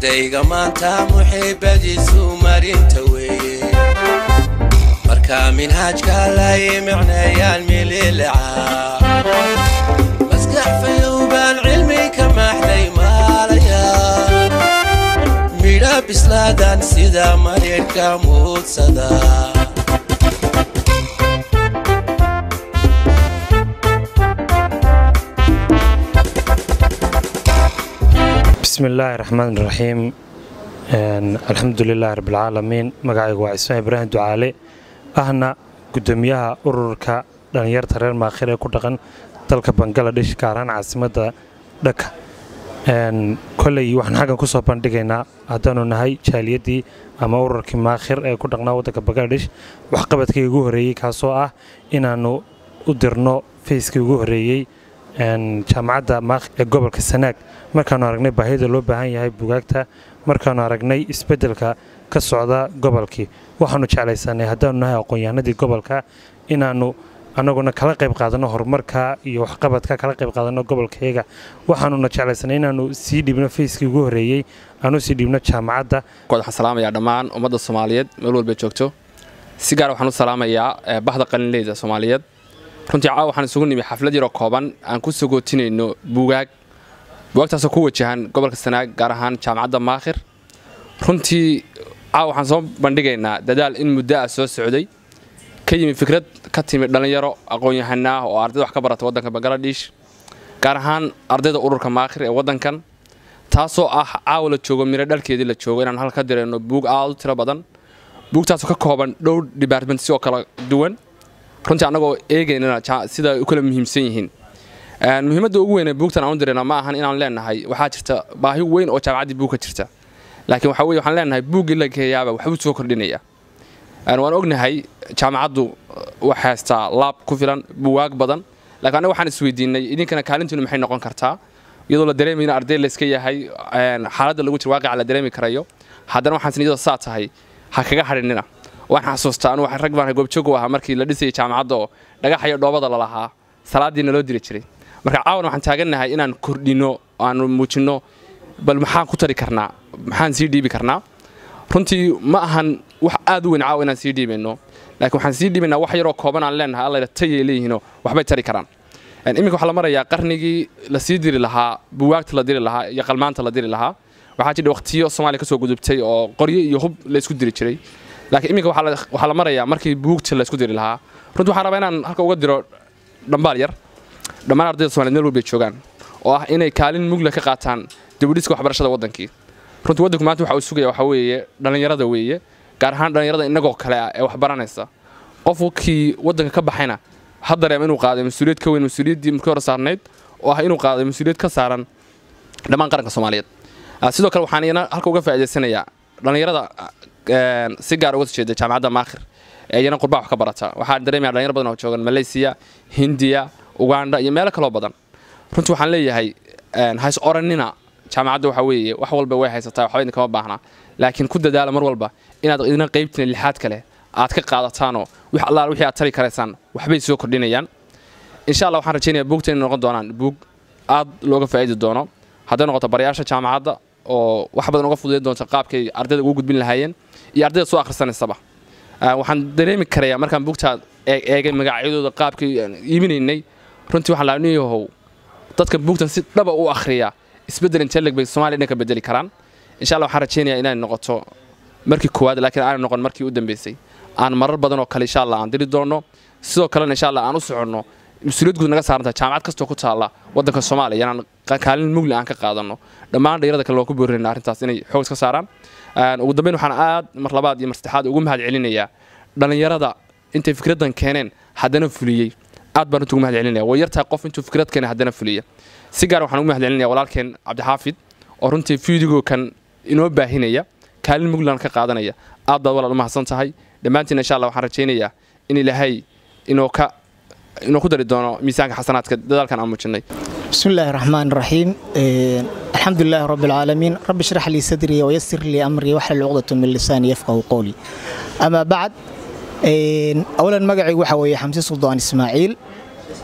mugayga maanta muxiibadiisu marinta weeye markaa minhaajka lay micneeyaan mililica maskax fayowbaan cilmi ka maaxday maalaya midha bislaadan sida mareerhka muudsada bismillaahi raxmaan raxiim alxamdulilaahi rabbilcaalamiin magacaygu waa cismaan ibraahim ducaale ahna gudoomiyaha ururka dhallinyarta reer maakhir ee ku dhaqan dalka bangaladesh gaaraan caasimadda dhaka koley waxaan xaggan ku soo bandhigaynaa haddaanu nahay jaaliyadii ama ururkii maakhir ee ku dhaqnaa waddanka bangaladesh waxqabadkii ugu horreeyey kaasoo ah inaannu u dirno fayskii ugu horreeyey jaamacadda maakhir ee gobolka sanaag markaannu aragnay baahida loo baahan yahay bugaagta markaannu aragnay isbeddelka ka socda gobolkii waxaannu jeclaysanay haddaannu nahay aqoon-yahanadii gobolka inaannu annaguna kala qayb qaadanno horumarka iyo waxqabadka kala qayb qaadanno gobolkayaga waxaanuna jeclaysanay inaannu sii dhibno fayskii ugu horreeyey aanu sii dhibno jaamacadda waxaan salaamayaa dhammaan ummadda soomaaliyeed meel walba joogto si gaar waxaan u salaamayaa bahda qalinleyda soomaaliyeed runtii caawa waxaan isugu nimi xaflad yaroo kooban aan ku sagootinayno buugaag bugaagtaasoo ku wajahan gobolka sanaag gaar ahaan jaamacadda maakhir runtii caawa waxaan soo bandhigaynaa dadaal in muddo ah soo socday ka yimi fikrad ka timi dhallinyaro aqoon-yahana ah oo ardayda wax ka barata waddanka bangaladesh gaar ahaan ardayda ururka maakhir ee waddankan taasoo ah caawa la joogo miro dhalkeedii la joogo inaan halka dirayno buug aad u tiro badan buugtaasoo ka kooban dhowr department si oo kala duwan runtii annagoo eegaynana sida ay u kala muhiimsan yihiin muhiimadda ugu weyn ee buugtan aan u dirayna ma ahan inaan leenahay waxaa jirta baahi weyn oo jaamacaddii buug ka jirta laakiin waxa weye waxaan leenahay buuggii la geeyaaba waxbuu soo kordhinaya waan ognahay jaamacaddu wax haystaa laab ku filan buwaag badan laakiin annaga waxaan isweydiinay idinkana kaalintiinu maxay noqon kartaa iyadoo la dareemayna arday layska yahay xaaladda lagu jiro waaqica la dareemi karayo haddana waxaan sin iyadoo saa tahay ha kaga hadhinina waxaan xasuustaa anu rag baan goobjoog u ahaa markii la dhisayay jaamacadda oo dhagaxa iyo dhoobada lalahaa salaadiina loo diri jiray marka caawan waxaan taagannahay inaan kordhinno aanu muujinno bal maxaan ku tari karnaa maxaan sii dhiibi karnaa runtii ma ahan wax aad u weyn caawa inaan sii dhiibayno laakiin waxaan sii dhiibaynaa wax yaroo kooban aan leenahay alla tayay leeyihiinoo waxbay tari karaan iminka waxaa la marayaa qarnigii la sii diri lahaa buwaagta la diri lahaa iyo qalmaanta la diri lahaa waxaa jira waqtiyo soomaaliya ka soo gudubtay oo qoryo iyo hub la isku diri jiray laakiin iminka waxaa la marayaa markii buugta la isku diri lahaa runtii waxaan rabaa inaan halka uga diro dhambaal yar dhammaan ardayda somaliyed meel walbay joogaan oo ah inay kaalin mugla ka qaataan dibudhiska waxbarashada waddankii runtii waddanku maanta waxa uu sugaya waxaa weeye dhallinyarada weeye gaar ahaan dhallinyarada innagoo kale ah ee wax baranaysa qofkii waddanka ka baxayna ha dareema inuu qaaday mas-uuliyad ka weyn mas-uuliyaddii markii hore saarnayd oo ah inuu qaaday mas-uuliyad ka saaran dhammaan qaranka soomaaliyeed sidoo kale waxaan iyana halka uga faa'iidaysanayaa dhallinyarada si gaar uga soo jeeda jaamacadda maakhir ee iyana qurbaa wax ka barata waxaan dareemaya dhalinyar badan oo joogan malaysiya hindiya uganda iyo meelo kaloo badan runtii waxaan leeyahay hays oranina jaamacadda waxaa weeye wax walba way haysataa waxba idin kama baahna laakiin ku dadaala mar walba inaad idina qaybtina lixaad kale aad ka qaadataanoo wix allaal wixii aad tari karaysaan waxbay soo kordhinayaan insha allah waxaan rajaynayaa buugta inay noqon doonaan buug aad looga faa'idi doono hadday noqoto barayaasha jaamacadda oo wax badan uga fududayn doonta qaabkay ardayda ugu gudbin lahaayeen iyo ardayda soo akhrisanaysaba waxaan dareemi karayaa markaan buugtaa eegay magacyadooda qaabkay iibinaynay runtii waxaan lahaa niyahow dadka buugtan si dhaba u akhriya isbeddel inteleg bay soomaaliya dhan ka bedeli karaan insha allah waxaan rajaynayaa inay noqoto markii koowaad laakiin aanay noqon markii u dambeysay aan marar badan oo kale insha allah aan diri doonno sidoo kalena insha allah aan u soconno mas-uuliyad guud naga saarantahay jaamacad kastoo ku taalla waddanka soomaaliya inaan kaalin mugli aan ka qaadanno dhammaan dhalinyarada kale waan ku boorinaynaa arrintaas inay xoog iska saaraan ugu dambeyn waxaan aad mar labaad iyo mar saddexaad ugu mahad celinayaa dhallinyarada intay fikraddan keeneen haddana fuliyey aad baan runtii ugu mahad celinaya way yartahay qof intuu fikrad keenay haddana fuliya si gaar waxaan ugu mahad celinaya walaalkeen cabdixaafid oo runtii fiidigoo kan inoo baahinaya kaalin mugland ka qaadanaya aad baad walaal u mahadsan tahay dhammaantiin insha allah waxaan rajaynayaa in ilaahay inuu ka inuu ku dari doono miisaanka xasanaadka dadaalkan aan muujinay بسم الله الرحمن الرحيم إيه الحمد لله رب العالمين رب اشرح لي صدري ويسر لي أمري واحلل عقدة من لساني يفقه قولي أما بعد إيه أولا مقعي وحوي حمزة سلطان إسماعيل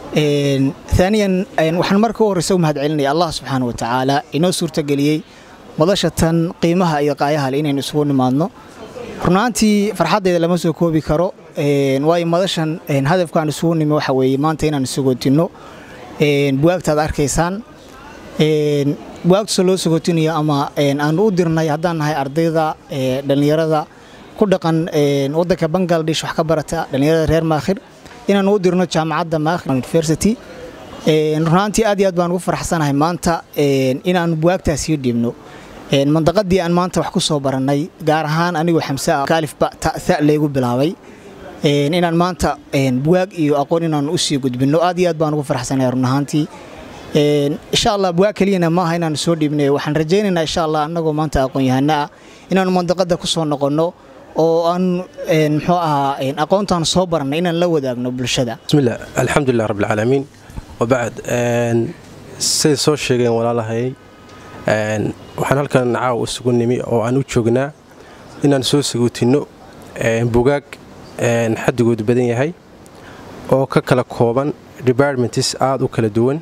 إيه ثانيا إيه وحن مركو رسوم هاد علني الله سبحانه وتعالى إنه سورة قليي madasha tan qiimaha iyo qaayaha leh inaynu isugu nimaadno runaantii farxaddeeda lama soo koobi karo waayo madashan hadafkaan isugu nimi waxa weeye maanta inaan isugootinno buwaagtaad arkaysaan buwaagtasa loo sugotinayo ama aanu u dirnay haddaan nahay ardayda dhallinyarada ku dhaqan waddanka bangladesh wax ka barata dhallinyarada reer maakhir inaanu u dirno jaamacadda maakhir university runaantii aad iyo aad baan ugu faraxsanahay maanta inaanu buwaagtaas sii dhiibno mandaqadii aan maanta wax ku soo barannay gaar ahaan anigoo xamse ah kaalifba ta laygu bilaabay inaan maanta buwaag iyo aqoon inaanu u sii gudbinno aad iyo aad baan ugu faraxsanahay run ahaantii insha allah buwaag keliyana maaha inaanu soo dhiibnay waxaan rajaynaynaa insha allah annagoo maanta aqoon-yahano ah inaanu mandaqada ku soo noqonno oo aan muxuu ahaa aqoontaan soo barannay inaan la wadaagno bulshada bismillah alxamdulilah rabbilcaalamiin wabacd siday soo sheegeen walaalahay waxaan halkan caawa isugu nimi oo aan u joognaa inaan soo saguutinno bugaag xadigoodu badan yahay oo ka kala kooban departments aada u kala duwan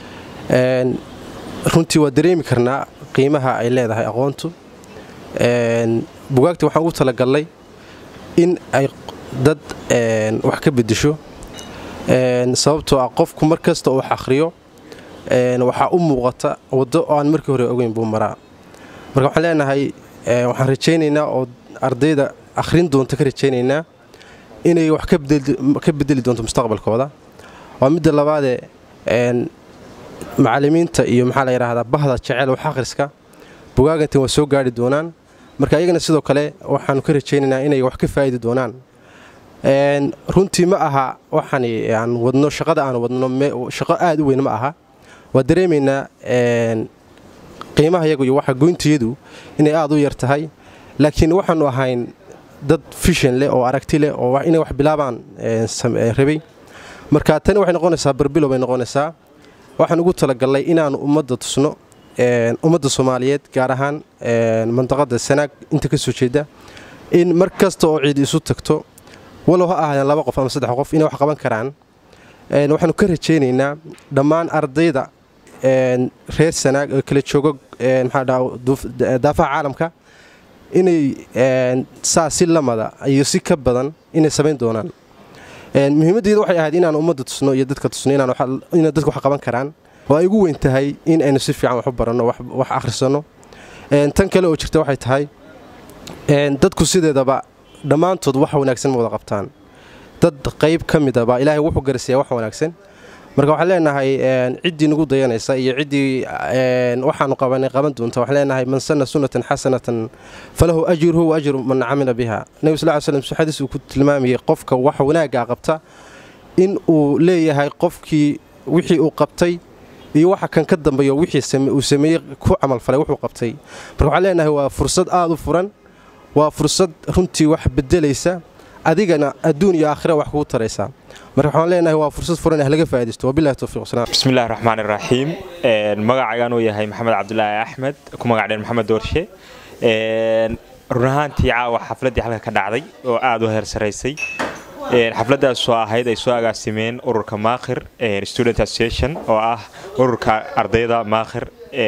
runtii waa dareemi karnaa qiimaha ay leedahay aqoontu bugaagta waxaan ugu talagallay in ay dad wax ka bedesho sababtoo ah qofku mar kasta oo wax akhriyo waxaa u muuqata waddo oo aan markii hore ogeyn buu maraa marka waxaan leenahay waxaan rajaynaynaa oo ardayda akhrin doonta ka rajaynaynaa inay wax ka bedeli doonto mustaqbalkooda waa midda labaadee macallimiinta iyo maxaa la yidhaahdaa bahda jecel wax akhriska bugaagantan waa soo gaari doonaan marka iyagana sidoo kale waxaanu ka rajaynaynaa inay wax ka faa'idi doonaan runtii ma aha waxaan aan wadno shaqada aan wadno shaqo aad u weyn ma aha waa dareemaynaa qiimaha yagu iyo waxa goyntayadu inay aad u yar tahay laakiin waxaanu ahayn dad fishan leh oo aragti leh oo inay wax bilaabaan rabay marka tani waxay noqonaysaa barbilow bay noqonaysaa waxaan ugu talagallay inaannu ummadda tusno ummadda soomaaliyeed gaar ahaan mandaqada sanaag inta ka soo jeeda in mar kasta oo ciid isu tagto walow ha ahaadeen laba qof ama saddex qof inay wax qaban karaan waxaanu ka rajaynaynaa dhammaan ardayda reer sanaag oo kala joogo maxaadaafaha caalamka inay saa si lamada iyo si ka badan inay samayn doonaan muhiimaddeeda waxay ahayd inaan ummadda tusno iyo dadka tusno inay dadka wax qaban karaan oo ay ugu weyn tahay in aynu si fiican wax u baranno wax akhrisanno tan kale oo jirta waxay tahay dadku sideedaba dhammaantood wax wanaagsan ma wada qabtaan dad qayb ka midaba ilaahay wuxuu garsiyaa wax wanaagsan marka waxaan leenahay ciddii nagu dayanaysa iyo ciddii waxaanu qabanay qaban doonta waxaan leenahay man sanna sunnatan xasanatan falahu ajruhu wa ajru man camila biha nebi sal ly slm xadiis uu ku tilmaamayay qofka wax wanaaggaa qabta in uu leeyahay qofkii wixii uu qabtay iyo waxa kan ka dambeeyo wixii uu sameeyey ku camalfalay wuxuu qabtay marka waxaan leenahay waa fursad aad u furan waa fursad runtii wax bedelaysa adigana adduun iyo aakhira wax kugu taraysaa marka waxaan leenahay waa fursad furan ah laga faa'iidaysto wabillahi tawfiiq wasalaam bismillahi raxmaani raxiim magacaygaan uu yahay maxamed cabdulaahi axmed ku magac dheen maxamed doorshe run ahaantii caawa xafladdii halka ka dhacday oo aad u heer saraysay xafladdaasoo ahayd ay soo agaasimeen ururka maakhir student association oo ah ururka ardayda maakhir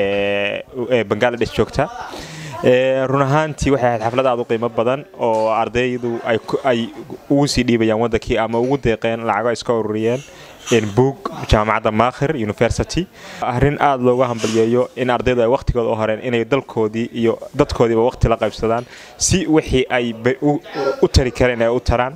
ee bangaladesh joogta run ahaantii waxay ahayd xaflad aad u qiimo badan oo ardaydu ay ugu sii dhiibayaan waddankii ama ugu deeqeen lacago ay iska ururiyeen buug jaamacadda maakhir university arrin aad looga hambalyeeyo in ardaydu ay wakhtigooda u horeen inay dalkoodii iyo dadkoodiiba wakhti la qaybsadaan si wixii ay u tari kareen ay u taraan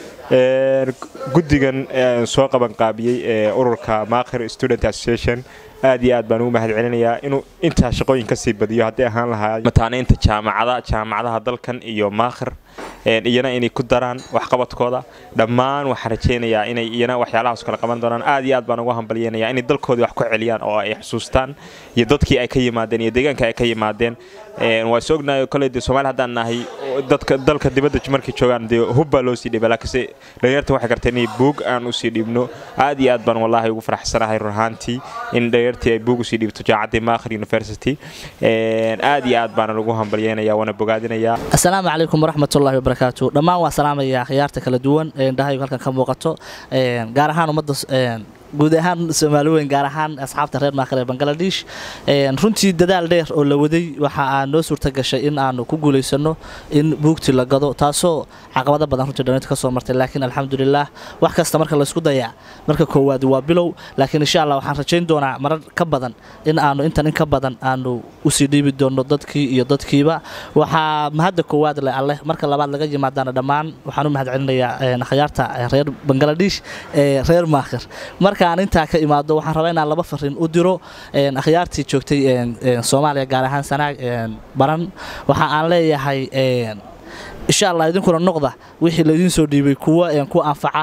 guddigan soo qabanqaabiyey ee ururka maakhir student association aad iyo aad baan ugu mahad celinayaa inuu intaa shaqooyin kasii badiyo haddii ahaan lahaa mataanaynta jaamacada jaamacadaha dalkan iyo maakhir iyana inay ku daraan waxqabadkooda dhammaan waxaan rajaynayaa inay iyana waxyaalahaas kale qaban doonaan aad iyo aad baan ugu hambalyeynaya inay dalkoodii wax ku celiyaan oo ay xusuustaan iyo dadkii ay ka yimaadeen iyo deegaanka ay ka yimaadeen waa is ognahay koley dee soomaali haddaan nahay dadka dalka dibadda markay joogaan dee hubbaa loo sii dhiiba laakiinse dhalinyarta waxay garteen inay buug aan usii dhiibno aad iyo aad baan wallaahi ugu faraxsanahay run ahaantii in dhalinyartii ay buug usii dhiibto jaamacaddii maakhir university aad iyo aad baana lagu hambalyeynaya waana bogaadinayaa asalaamu calaykum waraxmatullahi wabarakaatu dhammaan waa salaamaya khiyaarta kala duwan ee indhahaygu halkan ka muuqato gaar ahaan ummadda guud ahaan soomaali weyn gaar ahaan asxaabta reer maakhir ee bangaladesh runtii dadaal dheer oo la waday waxa aa noo suurta gashay in aanu ku guulaysano in buugtii la gado taasoo caqabado badan runtii dhalinta ka soo martay laakiin alxamdulilah wax kasta marka laysku dayaa marka koowaad waa bilow laakiin insha allah waxaan rajayn doonaa marar ka badan in aanu intan in ka badan aanu usii dhiibi doono dadkii iyo dadkiiba waxaa mahadda koowaad leh alleh marka labaad laga yimaadaana dhammaan waxaan u mahad celinayaa akhyaarta reer bangaladesh ee reer maakhir markaan intaa ka imaado waxaan rabaa inaan laba fariin u diro akhyaartii joogtay soomaaliya gaar ahaan sanaag baran waxa aan leeyahay insha allah idinkuna noqda wixii laydiin soo dhiibay kuwa ku anfaca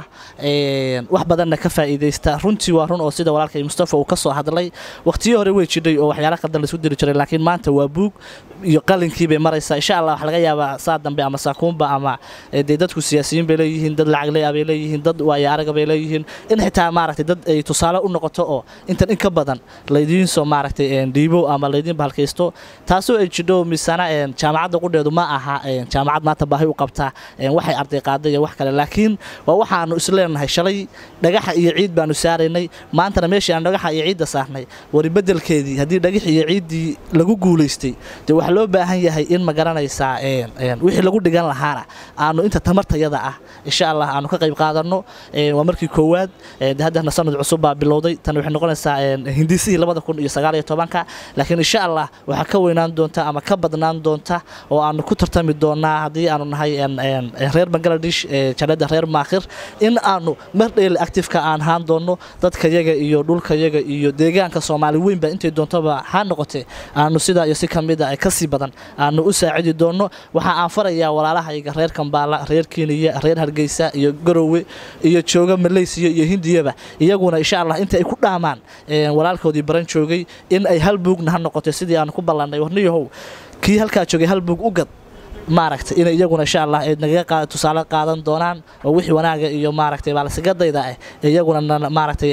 wax badanna ka faa'iidaysta runtii waa run oo sida walaalkay mustafa uu ka soo hadlay waqtiyo hore way jidhay oo waxyaala qaldan laisku diri jiray laakiin maanta waa buug iyo qalinkii bay maraysaa insha allah waxa laga yaabaa saa dambe ama saakuunba ama dee dadku siyaasiyiin bay leeyihiin dad lacag ley bay leeyihiin dad waayo araga bay leeyihiin in xitaa maaragtay dad ay tusaale u noqoto oo intan in ka badan laydiin soo maaragtay dhiibo ama laydiin bahalkaysto taasoo ay jidho misana jaamacadda qudheedu ma aha jaamacad maanta baahi u qabtaa waxay arday qaaday iyo wax kale laakiin waa waxaanu isleenahay shalay dhagaxa iyo ciid baanu saaraynay maantana meeshii aan dhagaxa iyo ciidda saarnay wari bedelkeedii haddii dhagax iyo ciiddii lagu guulaystay dee waxaa loo baahan yahay in ma garanaysaa wixii lagu dhigan lahaana aanu inta tamartayada ah insha allah aanu ka qayb qaadanno waa markii koowaad haddana sanad cusub baa bilowday tan waxay noqonaysaa hindisihii labada kun iyo sagaal iyo tobanka laakiin insha allah waxaa ka weynaan doonta ama ka badnaan doonta oo aanu ku tartami doonaa haddii aanu nahay reer bangaladesh janada reer maakhir in aanu mar dheeli actifeka aan haan doonno dadkayaga iyo dhulkayaga iyo deegaanka soomaali weynba intay doontoba ha noqotee aanu sidaa iyo si kamida kasii badan aanu u saacidi doonno waxa aan farayaa walaalahayga reer kambaala reer keniya reer hargeysa iyo garowe iyo jooga maleysiya iyo hindiyaba iyaguna insha allah inta ay ku dhaamaan walaalkoodii baran joogay in ay hal buugna ha noqotay sidii aanu ku ballanay warniyahow kii halkaa joogay hal buug u gad maaragtay inay iyaguna insha allah ay nagaga tusaale qaadan doonaan oo wixii wanaaga iyo maaragtay baalsigadayda ah iyaguna maaragtay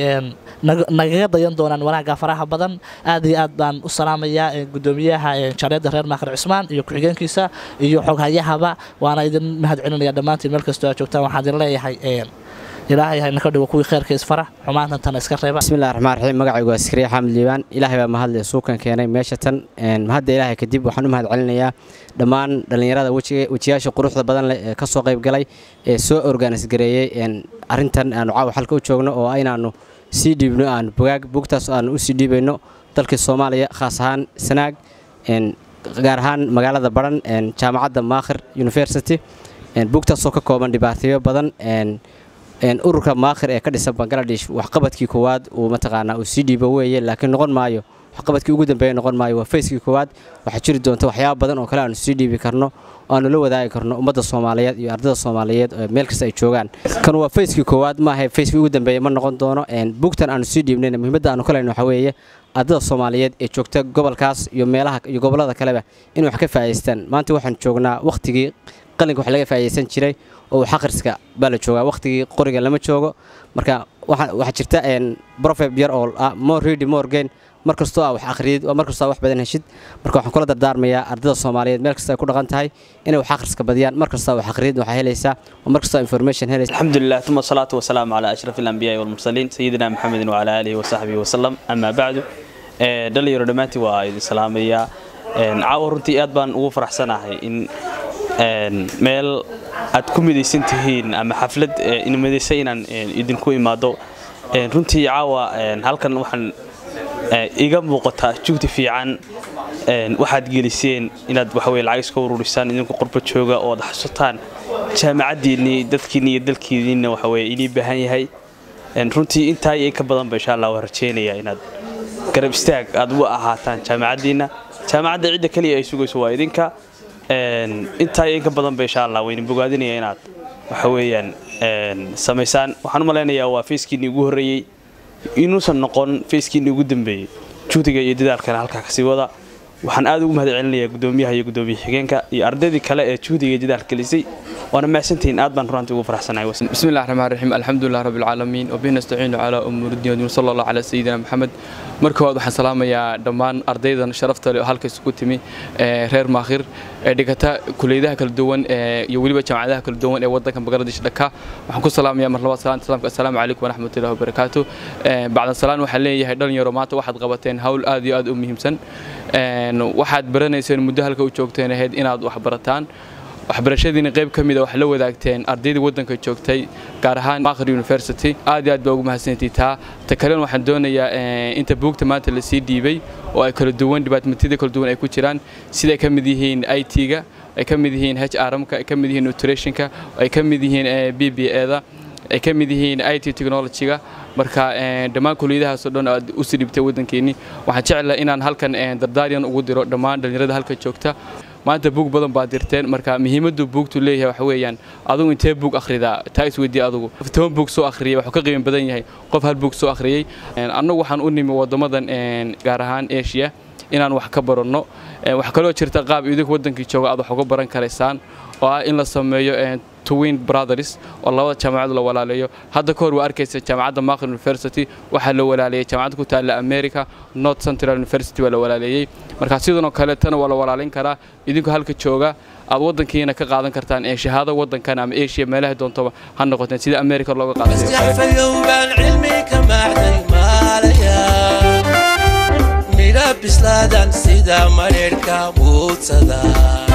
nagaga dayan doonaan wanaagga faraha badan aad iyo aad baan u salaamayaa gudoomiyaha jareedda reer maakhir cusmaan iyo ku-xigeenkiisa iyo xoghayahaba waana idin mahad celinaya dhammaantiin meel kastoo aad joogtaan waxaan idin leeyahay ilaahay hayna ka dhigo kuwii kheyrka isfara xumaantan tan iska reeba bismillahi raxmaan raxiim magacaygu waa askariya xamed liibaan ilaahay baa mahadle suukan keenay meesha tan mahadda ilaahay kadib waxaan u mahad celinayaa dhammaan dhallinyarada wejiyaasha quruxda badan leh ee ka soo qayb galay ee soo organis gareeyey arrintan aanu caawa xalka u joogno oo inaannu sii dhiibno aanu bogaag bugtaas aanu usii dhiibayno dalkii soomaaliya khaas ahaan sanaag gaar ahaan magaalada baran jaamacadda maakhir university bugtaasoo ka kooban dhibaatayo badan ururka maakhir ee ka dhisan bangaladesh waxqabadkii koowaad uu mataqaanaa uu sii dhiibo weeye laakiin noqon maayo waxqabadkii ugu dambeeya noqon maayo waa fayskii koowaad waxaa jiri doonta waxyaaba badan oo kale aanu sii dhiibi karno oo aanu la wadaagi karno ummadda soomaaliyeed iyo ardada soomaaliyeed meel kasta ay joogaan kan waa fayskii koowaad maaha fayskii ugu dambeeya ma noqon doono bugtan aanu sii dhiibnayna muhiimadda aanu ka leyno waxaa weeye ardada soomaaliyeed ee joogta gobolkaas iyo meelaha iyo gobollada kaleba in wax ka faa'idaystaan maanta waxaan joognaa wakhtigii qalinka wax laga faa'iidaysan jiray oo xaqriska baa la joogaa wakhtigii qoriga lama joogo marka waxaa jirta brofeb yar oo ah more ready more gain mar kastoo ah wax akhriyid oo mar kastoo ah wax badan heshid marka waxaan kula dardaarmayaa ardada soomaaliyeed meel kasta ay ku dhaqan tahay inay wax akhriska badiyaan mar kastoo wax akhriyid waxaa helaysaa oo mar kastoo information helaysaa الحمد لله ثم الصلاة والسلام على أشرف الأنبياء والمرسلين سيدنا محمد وعلى آله وصحبه وسلم أما بعد dhalinyaro dhammaantii waa idin salaamayaa caawa runtii aad baan ugu faraxsanahay in meel aad ku midaysan tihiin ama xaflad midaysa inaan idinku imaado runtii caawa halkan waxaan iga muuqataa jugti fiican waxaad geliseen inaad waxaweye lacag iska ururisaan idinku qurba jooga oo ad xasutaan jaamacaddiinnii dadkiinni iyo dalkiinniina waxaweye inii baahan yahay runtii intaa iyo in ka badanba insha allah waan rajaynayaa inaad garab istaag aad u ahaataan jaamacaddiinna jaamacadda cidda keliya ay sugayso waa idinka intaa iyo in ka badanba insha allah wayna bogaadinaya inaad waxa weeyaan samaysaan waxaan u malaynayaa waa fayskiinii ugu horreeyey inuusan noqon fayskiinii ugu dambeeyey juhdiga iyo dadaalkana halkaa kasii wada waxaan aad ugu mahad celinayaa gudoomiyaha iyo gudoomiye xigeenka iyo ardaydii kale ee juhdiga iyo dadaal gelisay waana mahadsantihiin aad baan runtii ugu faraxsanahay بسم الله الرحمن الرحيم الحمد لله رب العالمين وبه نستعين على امور الدين والدين صلى الله على سيدنا محمد marka hore waxaan salaamayaa dhammaan ardaydan sharafta leh oo halka isugu timi ee reer maakhir ee dhigata kuleedaha kala duwan ee iyo weliba jaamacadaha kala duwan ee wadanka Bangladesh dhaka waxaan ku salaamayaa mar labaad salaanta salaamka assalaamu calaykum waraxmatullaahi wabarakaatu ee bacda salaan waxaan leeyahay dhalinyaro maanta waxaad qabateen hawl aad iyo aad u muhiimsan een waxaad baranayseen muddo halka u joogteen ahayd inaad wax barataan waxbarashadiina qayb ka mid a wax la wadaagteen ardaydii waddanka joogtay gaar ahaan Makhir University aad iyo aad baa ugu mahadsantihiin taa ta kalena waxaan doonayaa inta buugta maanta la sii dhiibay oo ay kala duwan dhibaatooyinka kala duwan ay ku jiraan sida ay ka mid yihiin IT-ga ay ka mid yihiin HRM-ka ay ka mid yihiin nutrition-ka ay ka mid yihiin BBA-da ay ka mid yihiin IT technology-ga marka dhammaan kulliyadahaas oo dhan aad u sii dhibtay waddankeeni waxaan jeclahay inaan halkan dardaariyan ugu diro dhammaan dhalinyarada halka joogta maanta buug badan baad dirteen marka muhiimaddu buugtu leeyahay waxa weeyaan adigu intee buug akhridaa taa isweydii adigu toban buug soo akhriyay wuxuu ka qiimo badan yahay qof hal buug soo akhriyay annagu waxaan u nimi waddamadan gaar ahaan asia inaan wax ka baranno waxaa kaloo jirta qaab idinku waddankii jooga aad wax uga baran karaysaan oo ah in la sameeyo twin brothers oo labada jaamacad la walaalayo hadda ka hor waa arkaysa jaamacadda Makhir University waxaa la walaaleeyay jaamacad ku taalla America North Central University waa la walaaleeyay marka sidoo kale tan waa la walaalin karaa idinku halka jooga aad wadankiina ka qaadan kartaan ee shahaado wadankan ama Asia meelaha doontaba ha noqoteen sida America looga qaatay cilmi ka macday maalaya mira bislaadan sida mareerka muudsada